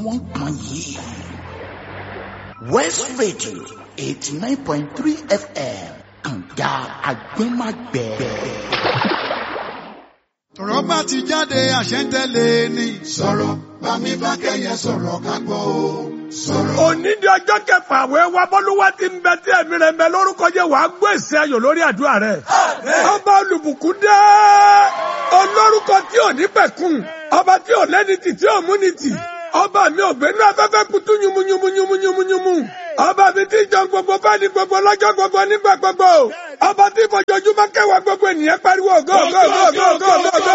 wọ́n pọn yìí. West Radio eighty nine point three FM kànga agbẹ́magbẹ́. tọ̀rọ̀ bá ti jáde àṣẹ ń tẹ̀lé ni. sọ̀rọ̀ bámi bá kẹ́yẹ sọ̀rọ̀ ká gbọ́ o. sọ̀rọ̀. òní di ọjọ́ kẹfà àwẹ̀ wa bọ́lúwa ti ń bẹ tí ẹ̀mí rẹ̀ ń bẹ lórúkọ jẹ́ wàá gbọ́ èsì ayọ̀ lórí àdúrà rẹ̀. ọba olùbùkún dé olórúkọ tí ò ní pẹ̀kun ọba tí ò lẹ́ni tì tí ò mú ni tì ọba mi ò gbénú afẹ́fẹ́ kutu yumunyumunyumunyumunyumu ọba mi ti jọ gbogbo fẹ́ni gbogbo lọ́jọ́ gbogbo nígbà gbogbo ọba tí fojoojúmọ́ kẹwàá gbogbo ènìyàn pariwo go go go go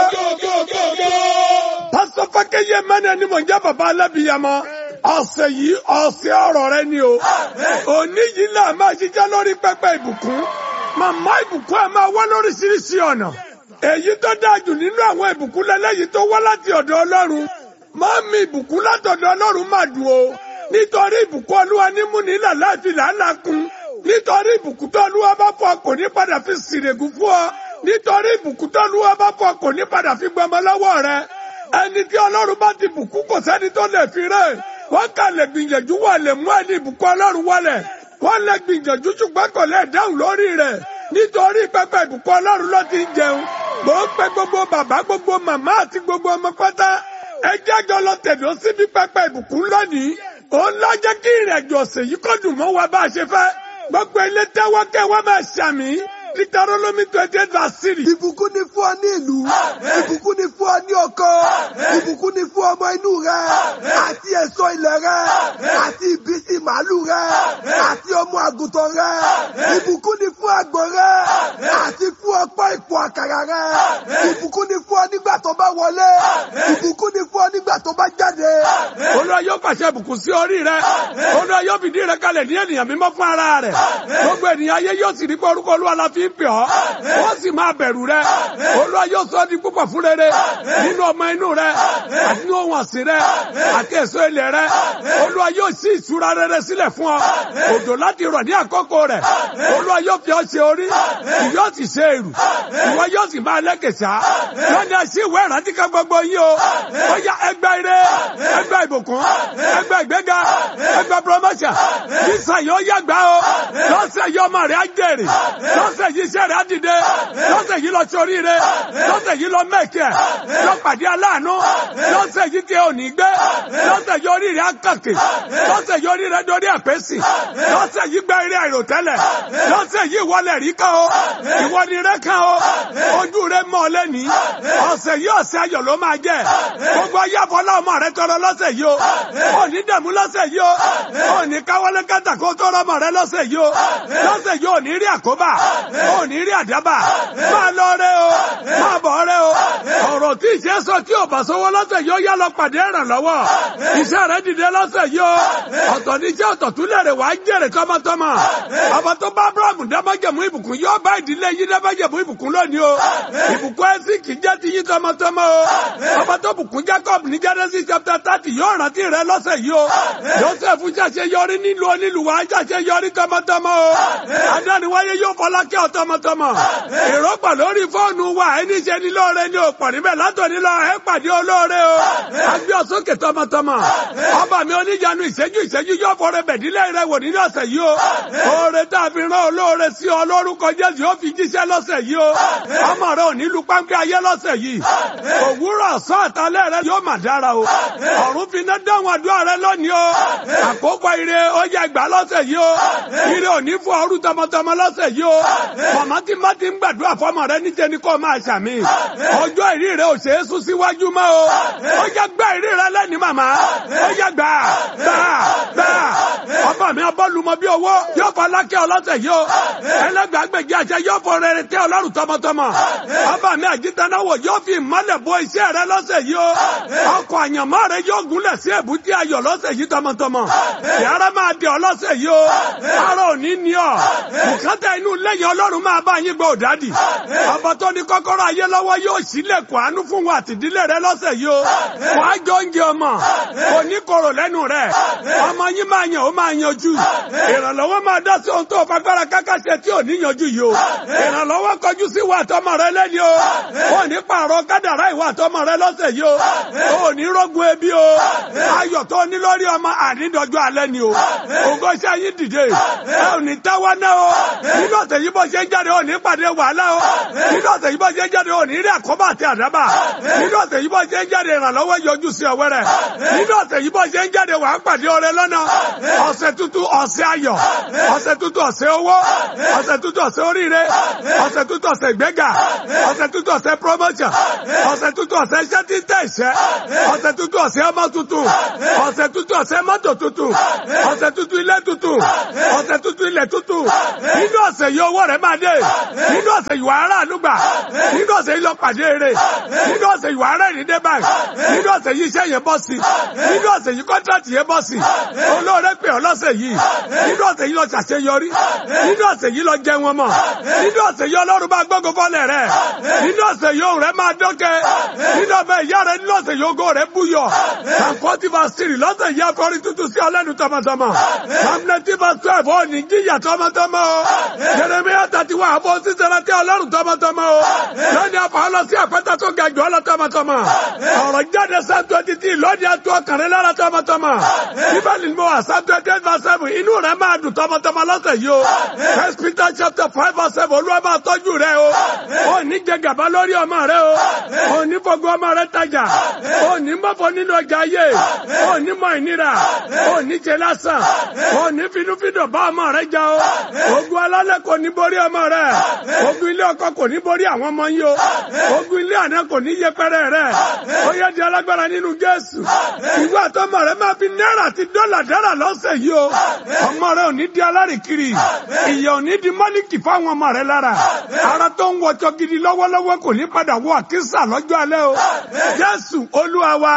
go go go. pásítọ̀ fákẹ́yẹ mẹ́rin ni mò ń jẹ́ bàbá alábìyamọ ọ̀sẹ̀ yìí ọ̀sẹ̀ ọ̀rọ̀ rẹ ni o òní yìí là máa ṣiṣẹ́ lórí pẹpẹ ìbùkún màmá ìbùkún ẹ̀ máa wá lóríṣiríṣi ọ̀nà èyí tó dáa jù nínú àwọn ìbùkún lẹ́lẹ́yìí tó wá láti ọ̀dọ̀ ọlọ́run máa mi ìbùkún látọ̀dọ̀ ọlọ́run máa dùn o nítorí ìbùkún olúwa ní múni là láti làálàá kun nítorí ìbùkún tó olúwa bá fọ kò ní padà fi sìrègùn fún ọ nítorí ìbùkún tó olúwa bá fọ kò ní padà fi gbọmọ lọ́wọ́ rẹ ẹni tí ọlọ́run bá ti bùkún kò sẹ́ni tó lè fi rẹ̀ wọ́n kà lè gbìyànjú wà lè mú ẹni ìbùkún ọlọ́run wọlẹ̀ wọ́n lè gbìyànjú ṣùgbọ́n kò lè dáhùn lórí rẹ̀ nítorí pẹpẹ ìbùkún ọlọ́run ló ti ń jẹun mò ń pe gbogbo bàbá gbogbo màmá àti gbogbo ọmọ pátá ẹ jẹ́jọ́ lọ tẹ̀dó síbi pẹpẹ ìbùkún lónìí òun lọ jẹ́ kí ìrìnàjò ọ̀sẹ̀ yìí kó dùn mọ́ wa bá a ṣe fẹ́ gbogbo ilé tẹ́wọ́ kẹ́ wọ́n máa ṣàmì Deuteronomy twenty eight verse three. Ìbùkún ni fún ọ ní ìlú. Ìbùkún ni fún ọ ní oko. Ìbùkún ni fún ọmọ inú rẹ. Àti èso ilẹ̀ rẹ. Àti ìbísí màálù rẹ. Àti ọmọ àgùntàn rẹ. Ìbùkún ni fún àgbò rẹ. Àti fún ọ̀pọ̀ ìpò àkàrà rẹ. Ìbùkún ni fún ọ nígbà tó bá wọlé. Ìbùkún ni fún ọ nígbà tó bá jáde. Olúwa yóò pàṣẹ ìbùkún sí orí rẹ. Olúwa yóò fìdí rẹ kalẹ̀ ní ènìyàn mímọ́ fún ara rẹ̀. Gbogbo ènìyàn ayé yóò sì rí pé orúkọ Olúwa la fi ń pè ọ́. Wọ́n sì máa bẹ̀rù rẹ. Olúwa yóò sọ ọ́ di púpọ̀ fún rere. Nínú ọmọ inú rẹ. Àti ní ohun ọ̀sìn rẹ. Àti èso ilẹ̀ rẹ. Olúwa yóò sí ìṣúra rere sílẹ̀ fún ọ. Òjò láti rọ̀ ní àkókò rẹ̀. Olúwa yóò fi ọ́ ṣe orí. Ìyọ́ sì ṣe èrù. Ìwọ yóò sì máa lẹ́kẹ̀sà. Lọ́ni ẹ̀sìn ìwé ìrántí kan gbogbo yín o. Ó yá ẹgbẹ́ ire. Ẹgbẹ́ ìbùkún. Ẹgbẹ́ ìgbéga. Ẹgbẹ́ promotion. Sísà yóò yàgbá o. Lọ́sẹ̀ yìí ọmọ rẹ̀ á jèrè. Lọ́sẹ̀ yìí iṣẹ́ rẹ̀ á dìde. Lọ́sẹ̀ yìí lọ sórí rẹ̀. Lọ́sẹ̀ yìí lọ mẹ́kẹ̀. Lọ pàdé aláàánú. Lọ́sẹ̀ yìí tí ò ní gbé. Lọ́sẹ̀ yìí orí rẹ̀ á kàkè. Lọ́sẹ̀ yìí orí rẹ̀ dorí àpèsì. Lọ́sẹ̀ yìí gbẹ́ eré àìròtẹ́lẹ̀. Lọ́sẹ̀ yìí wọlé rí kan o. Ìwọ ni rẹ̀ kan o. Ojú rẹ̀ mọ́ lẹ́ni. Ọ̀sẹ̀ yìí ọ̀sẹ̀ ayọ̀ ló máa jẹ́. Gbogbo ayé àfọlá ọmọ rẹ̀ tọrọ lọ́sẹ̀ yìí o. Ò ní dẹ̀mú lọ́sẹ̀ yìí o. Ò ní káwọ́lé kátà kó tọrọ ọmọ rẹ̀ lọ́sẹ̀ yìí o. Lọ́sẹ̀ yìí ò ní rí àkóbá. Ò ní rí àdábà. Máa lọ rẹ o. Máa bọ̀ rẹ o. Ọ̀rọ̀ tí ìṣe sọ tí ò bá sọ́wọ́ lọ́sẹ̀ yìí ó yá lọ pàdé ìrànlọ́wọ́. Iṣẹ́ rẹ̀ dìde lọ́sẹ̀ yìí o. Ọ̀tọ̀ ní iṣẹ́ ọ̀tọ̀ tún lẹ̀rẹ̀ wá jèrè tọmọtọmọ. Ọba tó bá Abrahamu dábàjẹ̀mú ìbùkún yóò bá ìdílé yín dábàjẹ̀mú ìbùkún lónìí o. Ìbùkún ẹ̀sìn kì í jẹ́ ti yín tọmọtọmọ o. Ọba tó bùkún Jacob ní Genesis chapter thirty yóò rántí rẹ lọ́sẹ̀ yìí o. Joseph ṣàṣeyọrí nílùú onílùú wa ṣàṣeyọrí tọmọtọmọ o. Adániwáyé yóò fọlá kẹ́ ọ tọmọtọmọ. Èròpà lórí fóònù wa ẹni ṣe ni lóore ni ò pọ̀ níbẹ̀ látòní lọ ẹ pàdé olóore o. Agbé ọ̀sókè tọmọtọmọ. Ọba mi oníjànú ìṣẹ́jú ìṣẹ́jú yóò fọrẹ bẹ̀dílẹ̀ rẹ wò nínú ọ̀sẹ̀ yìí o. Oore tá a fi rán olóore sí ọ lórúkọ Jésù yóò fi jíṣẹ́ lọ́sẹ̀ yìí o. Ọmọ rẹ ò ní lu páńpẹ́ ayé lọ́sẹ̀ yìí. Òwúrọ̀ ọ̀sán àtàlẹ́ rẹ yóò mà dára o. Ọ̀run fi iná dáhùn àdúrà rẹ lónìí o. Àkókò ire ó yẹ gbà lọ́sẹ̀ yìí o. Ire ò ní fún ọrú tọmọtọmọ lọ́sẹ̀ yìí o. Màmá tí má ti ń gbàdúrà fọmọ rẹ níjẹ ni kò máa ṣàmì. Ọjọ́ ìrí rẹ ò ṣe é sún síwájú mọ́ o. Ó yẹ gbá ìrí rẹ lẹ́ni màmá. Ó yẹ gbà gbà gbà. Ọba mi abọ́lumọ bí owó yóò fọ alákẹ́ ọlọ́sẹ̀ yìí o. Ẹlẹ́gbàgbèjì àṣẹ yóò fọ rere tẹ́ ọlọ́run tọmọtọmọ. Ọba mi àjítanáwò yóò fi ìmọ́lẹ̀ bo iṣẹ́ rẹ lọ́sẹ̀ yìí o. Ọkọ̀ àyànmọ́ rẹ yóò gúnlẹ̀ sí èbúté ayọ̀ lọ́sẹ̀ yìí tọmọtọmọ. Ìyára máa di ọlọ́sẹ̀ yìí o. Ara ò ní ní ọ. Bùkátà inú lẹ́yìn ọlọ́run máa bá yín gbọ́ òdádì. Ọba tó ní kọ́kọ́rọ́ ayé lọ́wọ́ yóò sílẹ̀kùn àánú fún wa àtìdílé rẹ lọ́sẹ̀ yìí o. Wàá jọ oúnjẹ ọmọ. Kò ní korò lẹ́nu rẹ̀. Ọmọ yín máa yàn ó máa yanjú. Ìrànlọ́wọ́ máa dá sí ohun tó fagbára kákàṣe tí ò ní yanjú yìí o. Ìrànlọ́wọ́ kọjú sí wa àtọmọ rẹ lẹ́ni o. Ó ní pààrọ̀ kádàrá ìwà àtọmọ rẹ lọ́sẹ̀ yìí o. Ó ní ní rógun ebi o ayọ̀ tó ní lórí ọmọ ànídọ́jọ́ alẹ́ ni o ògo iṣẹ́ yín dìde ẹ ò ní táwa náà o nínú ọ̀sẹ̀ yìí bó ṣe ń jáde ò ní pàdé wàhálà o nínú ọ̀sẹ̀ yìí bó ṣe ń jáde ò ní rí àkóbá àti àdábà nínú ọ̀sẹ̀ yìí bó ṣe ń jáde ìrànlọ́wọ́ yọjú sí ọwẹ́ rẹ̀ nínú ọ̀sẹ̀ yìí bó ṣe ń jáde wàá pàdé ọrẹ lọ́nà ọ̀sẹ̀ tuntun ọ̀sẹ̀ ayọ̀ ọ̀sẹ̀ tuntun ọ̀sẹ̀ owó ọ̀sẹ̀ tuntun ọ̀sẹ̀ oríire ọ̀sẹ̀ tuntun ọ̀sẹ̀ ìgbéga ọ̀sẹ̀ tuntun ọ̀sẹ̀ promotion ọ̀sẹ̀ tuntun ọ̀sẹ̀ iṣẹ́ tí ń tẹ̀ iṣẹ́ ọ̀sẹ̀ tuntun ọ̀sẹ̀ ọmọ tuntun ọ̀sẹ̀ tuntun ọ̀sẹ̀ mọ́tò tuntun ọ̀sẹ̀ tuntun ilé tuntun ọ̀sẹ̀ tuntun ilẹ̀ tuntun nínú ọ̀sẹ̀ yìí owó rẹ̀ máa dé nínú ọ̀sẹ̀ yìí wàá rà lùgbà nínú ọ̀sẹ̀ yìí lọ pàdé eré nínú ọ̀sẹ̀ yìí wàá rẹ̀ ní dé báyìí nínú ọ̀sẹ̀ yìí iṣẹ́ yẹn bọ́ sí nínú ọ̀sẹ̀ yìí kọ́ńtrátì yẹn bọ́ sí olóore pè ọ́ lọ́sẹ̀ yìí nínú ọ̀sẹ̀ yìí lọ ṣàṣeyọrí nínú ọ̀sẹ̀ yìí lọ jẹun ọmọ nínú ọ̀sẹ̀ yìí ọlọ́run bá gbógun fọ́lẹ̀ rẹ̀ nínú ọ̀sẹ̀ yìí òun rẹ̀ máa dọ́kẹ́ nínú ọmọ ìyá rẹ̀ nínú ọ̀sẹ̀ yìí ògo rẹ̀ búyọ̀ àkọ́tì bá sírì lọ́sẹ̀ yìí afọ́rí tuntun sí ọlẹ́nu tọmọtọmọ hamleti bá twelve ó ní jíyà tọmọtọmọ o jeremiah thirty one àbọ̀ sísẹ́ra tí ọlọ́run tọmọtọmọ o lónìí àfọ̀ lọ sí àpẹta tó ga jù ọlọ́ tọmọtọmọ ọ̀rọ̀ jáde sáà twenty three lónìí àtú ọkàrẹ́ lára tọmọtọmọ bíbélì ni mo wà sáà twenty eight verse seven inú rẹ̀ máa dùn tọmọtọmọ lọ́sẹ̀ yìí o first peter chapter five verse seven olúwa máa tọ́jú rẹ o ò ní jẹ gàba lórí ọmọ rẹ o ò ní fọgbọ ọmọ rẹ tajà ò ní mọ́fọ́ nínú ọjà ayé ò ní mọ ìnira ò ní jẹ lásán ò ní finúfindọ̀ bá ọmọ rẹ jà o ogun alálẹ̀ kò ní borí ọmọ rẹ ogun ilé ọkọ kò ní borí àwọn ọmọ yìí o ogun ilé àná kò ní yẹpẹrẹ rẹ ó yẹ di alágbára nínú jésù ìwé àtọmọ rẹ máa fi náírà àti dọ́là dára lọ́sẹ̀ yìí o ọmọ rẹ ò ní di alárìkiri ìyà ò ní di mọ́líkì fáwọn ọmọ rẹ lára ara tó ń wọjọ gidi lọ́wọ́lọ́wọ́ kò ní padà wọ àkísà lọ́jọ́ alẹ́ o jésù olúwa wa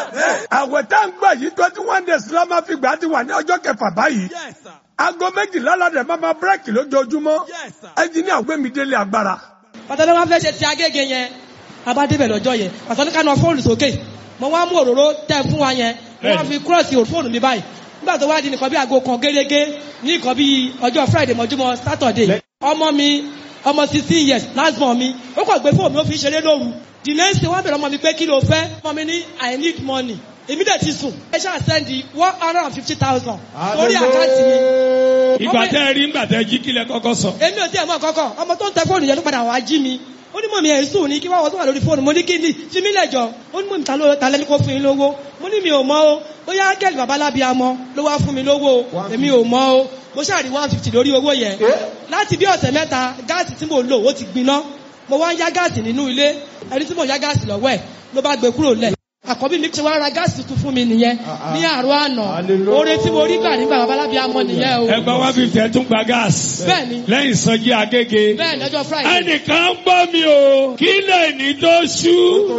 àwẹ̀ tá ń gbà yìí twenty one days ló máa fi gbà á ti wà ní ọjọ́ kẹfà báyìí aago méjìlá ládẹ máa ma bírèkì lójoojúmọ́ ẹnjìníà gbẹmí délé agbára. pàtàkì wọn fẹ́ ṣe ti agége yẹn a bá débẹ̀ lọ́jọ́ yẹn pàtàkì ká nà fóònù sókè mo wá mú òróró tẹ fún wa yẹn mo wá fi kúrọ̀sì fóònù mi báyìí nígbà tó wá di nìkan bí aago kan gẹ́gẹ́ ní nǹkan bí ọjọ́ friday mọ́júmọ́ saturday ọmọ mi ọmọ sixteen years last born mi ó kàn gbé fóònù mi ó fi ṣeré lóru the next day wọ́n bẹ̀rẹ̀ ọmọ mi pé kí ló fẹ́ ọmọ mi ní i need money èmi dẹ̀ ti sùn ẹ ṣáà sẹ́ndì one hundred and fifty thousand lórí àkáǹtì mi. ìgbà tẹ́ ẹ rí ńgbà tẹ́ jí kílẹ̀ kọ́kọ́ sọ. èmi ò tí ẹ̀ mọ̀ kọ́kọ́ ọmọ tó ń tẹ fóònù yẹn ló padà wá jí mi ó ní mọ̀mí ẹ̀ sùn ní kí wọ́n wọ́n tó wà lórí fóònù mo ní kí ni fi mí lẹ̀jọ́ ó ní mọ̀mí ta ló ta lẹ́ni kó fún yín lówó mo ní mi ò mọ̀ o ó yá kẹ́lì babalábí amọ ló wá fún mi lówó o èmi ò mọ̀ o mo ṣàrí one fifty lórí owó yẹn láti bí ọ̀sẹ̀ mẹ́ta gáàsì tí mo lò ó ti gbiná mo wá ń yá gáàsì nínú ilé ẹni tí mo yá gáàsì lọ́wọ́ ẹ̀ ló bá gbé kúrò lẹ̀ àkọ́bí mi ṣe wá ra gáàsì tuntun fún mi nìyẹn ní àárọ̀ àná oore tí mo rí gbà nígbà babalábí amọ nìyẹn o ẹgbẹ́ one fifty ẹ̀ tún gba gáàsì. Bẹ́ẹ̀ni. lẹ́yìn sọ́jí agége. bẹ́ẹ̀ lọ́jọ́ friday ẹnìkan ń gbọ́ mi o kí lè ní tó ṣú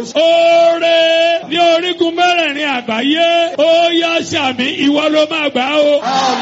oore ní orígun mẹ́rẹ̀ẹ̀rin àgbáyé ó yá sàmì ìwọ ló máa gbà o.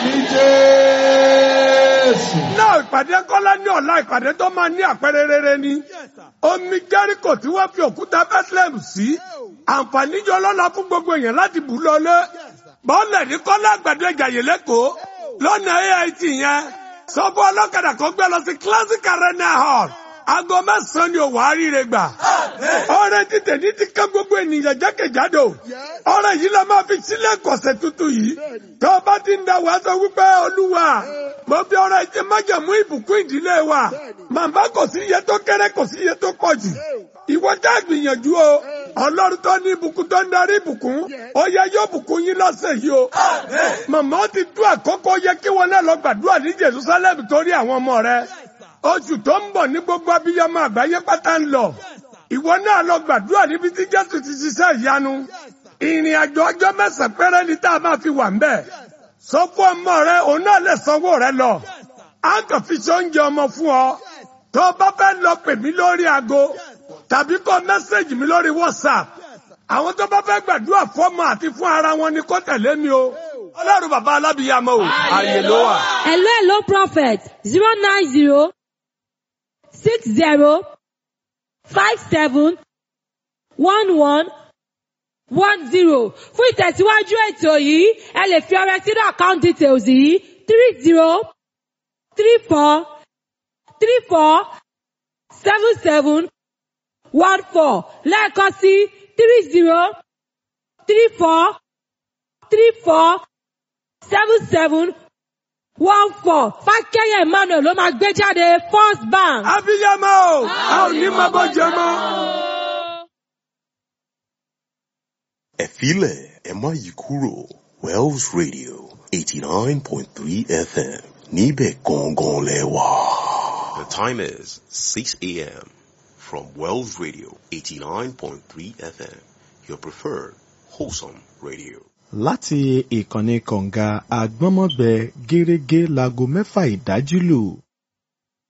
náà ìpàdé kọ́lá ní ọ̀la ìpàdé tó máa ní àpẹẹrẹ rere ni omi jẹ́ríkò tí wọ́n fi òkúta bethlehem sí àǹfààní jọ lọ́la fún gbogbo èèyàn láti bù lọlé bọ́ọ̀lẹ̀ ní kọ́lá àgbàdo ìjàyè lẹ́kọ̀ọ́ lọ́nà ait yẹn sọ fún ọlọ́kadà kan gbé lọ sí classic arena hall aago mẹ́sàn-án ni òwò àríire gbà ọrẹ títẹ ní ti ká gbogbo ènìyàn jákèjádò ọrẹ yìí la máa fi sílẹ̀ kọ̀sẹ̀ tuntun yìí tó o bá ti ń da wàá sọ wípé olúwa mo fi ọrẹ jẹ májàmú ìbùkún ìdílé wa màmá kò sí iye tó kéré kò sí iye tó pọ̀ jù ìwọ já gbìyànjú o ọlọ́run tó ní ìbùkún tó ń darí ìbùkún ó yẹ yóò bùkún yín lọ́sẹ̀ yìí o màmá ti tú àkókò yẹ kí wọn náà lọ gbàdúrà ní jerusalem torí àwọn ọmọ rẹ oṣù tó ń bọ̀ ní gbogbo abiyamọ àgbáyé pátá ń lọ ìwọ náà lọ gbàdúrà níbi tí jésù ti ṣiṣẹ́ ìyanu ìrìn àjò ọjọ́ mẹ́sàn-án péré ni tá a máa fi wà ń bẹ̀ sọ fún ọmọ rẹ òun náà lè sanwó rẹ lọ á kàn fi ṣe oúnjẹ ọmọ fún ọ tó o bá fẹ́ lọ pè mí lórí aago tàbí kọ mẹ́sẹ̀gì mi lórí whatsapp àwọn tó bá fẹ́ gbàdúrà fọ́mọ àti fún ara wọn ni kó tẹ̀lé mi o ọlọ́run bàbá alábìyàmọ o àyè ló wà. Hello, hello, prophet. Zero nine zero six zero five seven one one one zero. Fún ìtẹ̀síwájú ètò yìí, ẹ lè fi ọrẹ sínú account details yìí three zero three four three four seven seven one four lẹ́ẹ̀kan sí three zero three four three four seven seven one four fákẹ́yẹ̀ emmanuel ló máa gbé jáde first bank. abiyamọ o a ò ní máa bọ́ jẹ mọ́. ẹ filẹ̀ ẹ má yí kúrò wells radio eighty nine point three fm níbẹ̀ gangan lẹ wà. the time is six a.m. from wells radio eighty nine point three fm your preferred wholesome radio. láti ìkànnì kọ̀ǹga àgbọ́nmọ́gbẹ gẹ́rẹ́gẹ́ láago mẹ́fà ìdájí lù